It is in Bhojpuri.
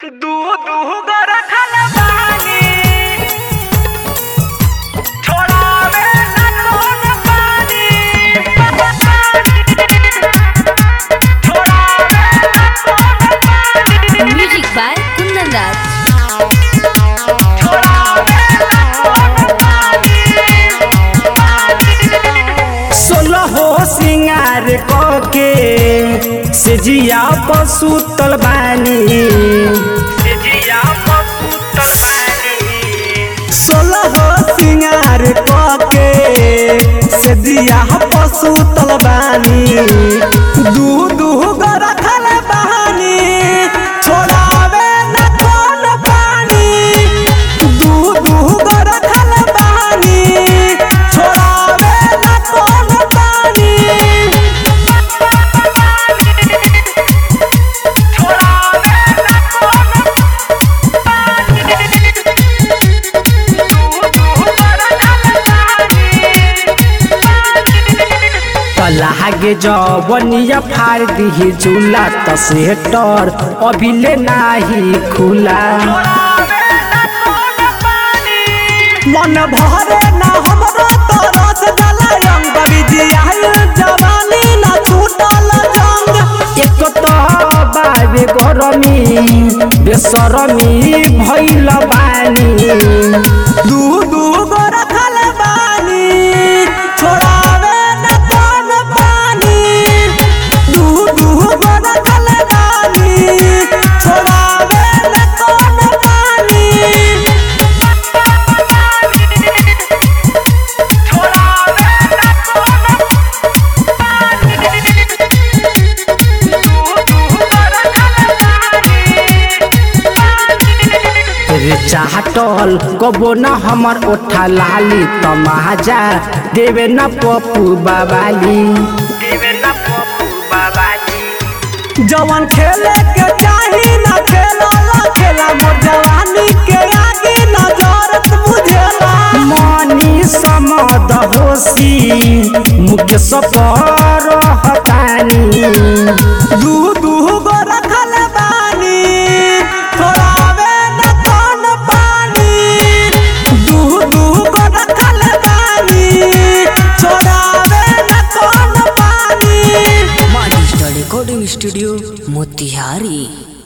दू दू गो रखल बानी छोड़ावे ना कौन पानी छोड़ावे ना कौन पानी म्यूजिक बाय कुंदन राज छोड़ावे ना कौन पानी सोलहो सिंगार के सेजिया पसुतल बानी जिया पसुतल बानी सोलहो सिंगार के सेजिया पसुतल बानी दू दू गो रखल बानी छोड़ावे न कौन पानी दू दू गो रखल बानी छोड़ावे न कौन पानी छोड़ावे ना कौन दू दू गो रखल लागे जवनिया फाड़ दिही झूला त सेटर अभिले नाही खुला मन भरे ना हमरो तरस जाला रंग बिजियाल जवानी ना छूटल जंग एक तो बाबे गरमी बेसरमी भइल बानी दू दू गो रखल बानी छोड़ावे ना कौन पानी दू दू गो रखल बानी छोड़ावे ना कौन पानी रे चाहटल कबो न हमर ओठा लाली तमाजा देवे न पप्पू बाबाली जवन खेले के चाही न खेला खेला मोर जवानी के आगे न जरत बुझेला मनी समद होसी मुख्य सपर हतानी दू दू गो रखल बानी छोड़ावे न कौन पानी दू दू गो रखल बानी छोड़ावे न कौन पानी डिजिटल रिकॉर्डिंग स्टूडियो मोतिहारी